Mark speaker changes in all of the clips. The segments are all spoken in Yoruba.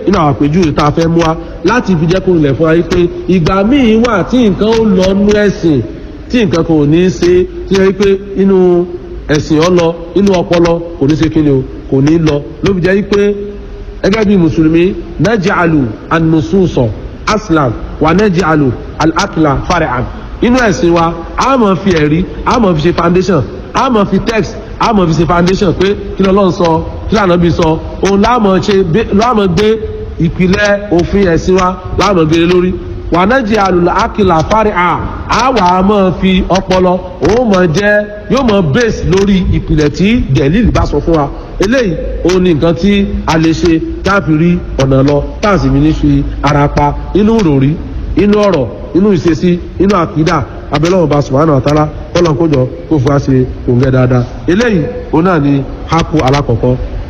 Speaker 1: nínú àwọn àpèjúwe tá a fẹ́ mú wa láti fi jẹ́ kó lẹ̀ fún wa yìí pé ìgbà míì wà tí nǹkan ó lọ nú ẹ̀sìn tí nǹkan kan ò ní í ṣe tí wọ́n rí pé inú ẹ̀sìn ọ lọ inú ọpọlọ kò ní ṣe kí ni o kò ní lọ ló fi jẹ́ pé gẹ́gẹ́ bí mùsùlùmí naj'alu an-nususa aslam wa naj'alu al-aqla far'an inú ẹ̀sìn wa a máa fi ẹ̀rí a máa fi ṣe foundation a máa fi text a máa fi ṣe foundation pé kí ni Ọlọ́run sọ kí ni Ànábì sọ òun láàmú ṣe láàmú gbé ìpìlẹ̀ òfin ẹ̀sìn wa láàmú gbé lórí wa naj'alu al-aqla far'an a wà á máa fi ọpọlọ òun máa jẹ́ yóò máa base lórí ìpìlẹ̀ tí dẹ̀lílì bá sọ fún wa eléyìí òun ni nǹkan tí a lè ṣe káàfi rí ọ̀nà lọ táàsì mi ní fi ara pa inú ròrí inú ọ̀rọ̀ inú ìṣesí inú àkídà abẹ́lẹ́wọ̀n bá subhanahu wa ta'ala kọ́lọ̀ kójọ kó fún wa ṣe òǹgẹ́ dáadáa eléyìí òun náà ni hákù alákọ̀ọ́kọ́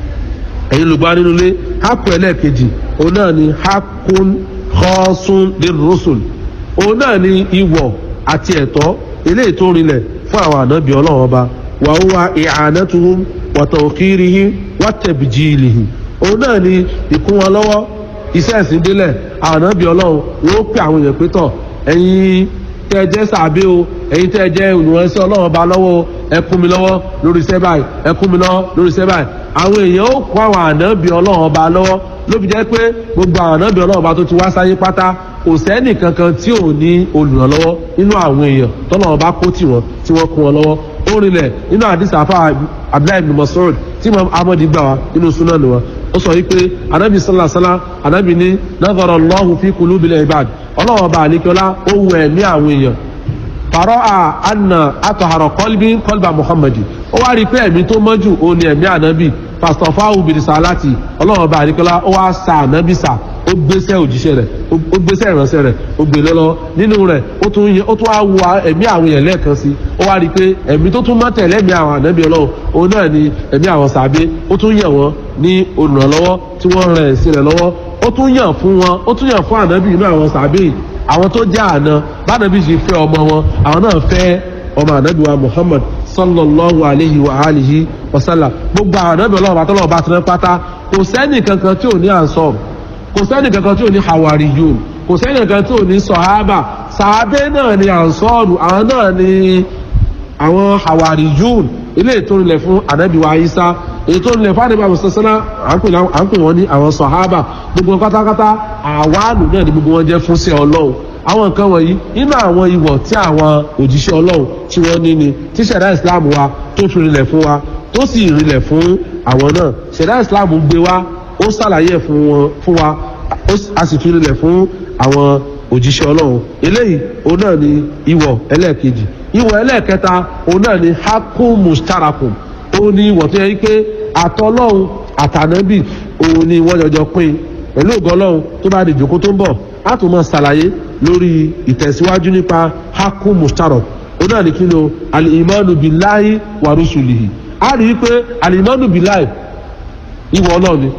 Speaker 1: ẹ̀yin lùgbà nínú ilé hákù ẹlẹ́ẹ̀kejì òun náà ni hákùn khasun lirrusul òun náà ni ìwọ̀ àti ẹ̀tọ́ eléyìí tó rinlẹ̀ fún àwọn ànábì ọlọ́run ọba wa huwa i'anatuhum wa tawqirihim wa tabjilihim òun náà ni ìkún wọn lọ́wọ́ iṣẹ́ ìsìn délẹ̀ àwọn ànábì ọlọ́run wọ́n pè àwọn èèyàn pé tọ̀ ẹ̀yin tẹ́ ẹ jẹ́ sàbẹ́ o ẹ̀yin tẹ́ ẹ jẹ́ olùránṣẹ́ ọlọ́run ọba lọ́wọ́ ẹ kún mi lọ́wọ́ lórí iṣẹ́ báyìí ẹ kún mi lọ́wọ́ lórí iṣẹ́ báyìí àwọn èèyàn ó kó àwọn ànábì ọlọ́run ọba lọ́wọ́ ló fi jẹ́ pé gbogbo àwọn ànábì ọlọ́run ọba tó ti wá sáyé pátá kò sẹ́nì kankan tí ò ní olùrànlọ́wọ́ nínú àwọn èèyàn tọ́lọ́run bá kó tì wọ́n tí wọ́n kún wọn lọ́wọ́ ó rinlẹ̀ nínú àdìsá àfa abdullahi ibn Mas'ud tí mo amadi gbà wá nínú sunan wọn ó sọ wípé anabi sallallahu alaihi wasallam anabi ní nazara Allahu fi qulubil ibad ọlọ́run ọba àlekọ́lá ó wù ẹ̀mí àwọn èèyàn fàrọ́ à anna atọ̀hárọ̀ kọ́lbí kọ́lbà muhammadi ó wá rí i pé ẹ̀mí tó mọ́jú òun ni ẹ̀mí ànábì pásítọ̀ fáwọn obìnrin sàlátì ọlọ́run ọba àríkọ́lá ó wá sa ànábì sà ó gbéṣẹ́ òjíṣẹ́ rẹ̀ ó gbéṣẹ́ ìránṣẹ́ rẹ̀ ó gbé lọ́lọ́ nínú rẹ̀ ó tún yẹ ó tún wá wo ẹ̀mí àwọn èèyàn lẹ́ẹ̀kan sí ó wá rí i pé ẹ̀mí tó tún mọ́tẹ̀ lẹ́mí àwọn ànábì ọlọ́run òun náà ni ẹ̀mí àwọn sàbẹ́ ó tún yẹ̀ wọ́n ní olùrànlọ́wọ́ tí wọ́n rẹ̀ sí rẹ̀ lọ́wọ́ ó tún yàn fún wọn ó tún yàn fún ànábì inú àwọn sàbẹ́ àwọn tó jẹ́ àná bánàbí ṣe fẹ́ ọmọ wọn àwọn náà fẹ́ ọmọ ànábì wa Muhammad sallallahu alayhi wa alihi wa sallam gbogbo àwọn ànábì ọlọ́run àtọ́lọ́wọ́ bá tẹ́lẹ̀ pátá kò sẹ́nì kankan tí ò ní ansọ́r kò sẹ́nì kankan tí ò ní hawariyun kò sẹ́nì kankan tí ò ní sọ̀hábà sàábẹ́ náà ni ansọ́rù àwọn náà ni àwọn hawariyun ilé ìtòrìlẹ̀ fún ànábì wa Isa èyí tó ń lè fáwọn ìbámu sọ́sọ́nà à ń pè wọ́n ní àwọn sọ̀hábà gbogbo pátápátá àwálù náà ni gbogbo wọn jẹ́ fún sí ọlọ́run àwọn nǹkan wọ̀nyí nínú àwọn ìwọ̀ tí àwọn òjíṣẹ́ ọlọ́run tí wọ́n ní ni tí ṣẹ̀dá islam wa tó fi rinlẹ̀ fún wa tó sì rinlẹ̀ fún àwọn náà ṣẹ̀dá islam gbé wa ó ṣàlàyé fún wa a sì fi rinlẹ̀ fún àwọn òjíṣẹ́ ọlọ́run eléyìí òun náà ni ìwọ̀ ẹlẹ́ẹ̀kejì ìwọ̀ ẹlẹ́ẹ̀kẹta òun náà ni hakum mustarakum òun ni ìwọ̀ tó yẹ pé àtọlọ́hun àtànábì òun ni wọ́n jọjọ pín pẹ̀lú ògo ọlọ́run tó bá di ìjókòó tó ń bọ̀ á tún máa ṣàlàyé lórí ìtẹ̀síwájú nípa hakum mustarok òun náà ni kí ni o al-imanu billahi wa rusulihi á rí i pé al-imanu billahi ìwọ̀ ọlọ́run ni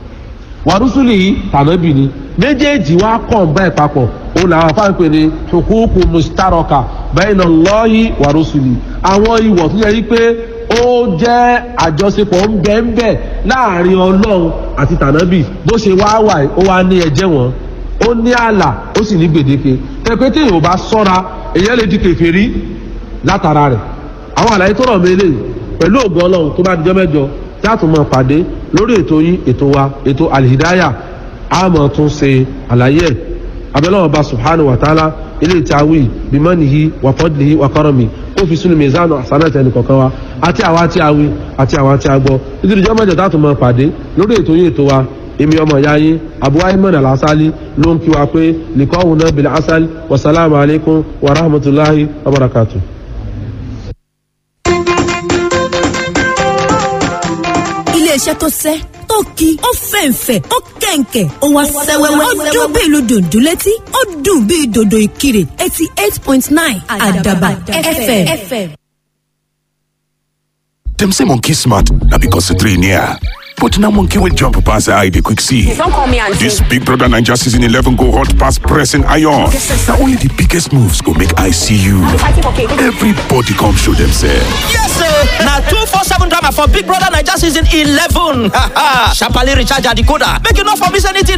Speaker 1: wa rusulihi tànábì ni méjèèjì wá kọ̀ ń bá ẹ̀ papọ̀ òun làwọn afáàn pè ní hukuku mustaraka bayna Allahi wa rusuli àwọn ìwọ̀ tó yẹ pé ó jẹ́ àjọṣepọ̀ ń bẹ ń bẹ láàrin ọlọ́run àti tànábì bó ṣe wá wà ó wá ní ẹjẹ́ wọn ó ní ààlà ó sì ní gbèdéke tẹpẹ́ tí èèyàn bá sọ́ra èèyàn lè di kèfèrí látara rẹ̀ àwọn àlàyé tó rọ̀ mí lè pẹ̀lú ògbọ́n ọlọ́run tó bá dijọ́ mẹ́jọ tí a tún máa pàdé lórí ètò yín ètò wa ètò alhidaya a máa tún ṣe àlàyé ẹ̀ abẹ́lẹ́wọ̀n bá subhanahu wa ta'ala ilé ìtawí bimanihi wa fadlihi wa karami ó fi sínú mizanu àsánàtì ẹnì kọ̀ọ̀kan wa àti àwa tí a wí àti àwa tí a gbọ́ nítorí ìjọba ìjọba tó máa pàdé lórí ètò yín ètò wa èmi ọmọ ìyá yín abu ayman alasali ló ń kí wa pé likọ́hùn náà bil asal wasalaamu alaykum wa rahmatulahi wa barakatu.
Speaker 2: iléeṣẹ́ tó sẹ́ tó ki ó fẹ̀ǹfẹ̀ ó kẹ̀ǹkẹ̀ ó wá sẹ́wẹ́wẹ́ ó dún bí ìlú dòdò létí ó dùn bí dòdò ìkirè eighty eight point nine àdàbà fm.
Speaker 3: Dem say monkey smart na because the three near. But now monkey will jump past eye dey quick see.
Speaker 4: Don't call me auntie.
Speaker 3: This Big Brother Naija season 11 go hot pass pressing iron. Na only the biggest moves go make I see you.
Speaker 4: fighting for cake.
Speaker 3: Everybody come show themselves.
Speaker 5: Yes, sir. Now two four seven drama for Big Brother Naija season eleven. Sharply recharge your decoder. Make you not for miss anything.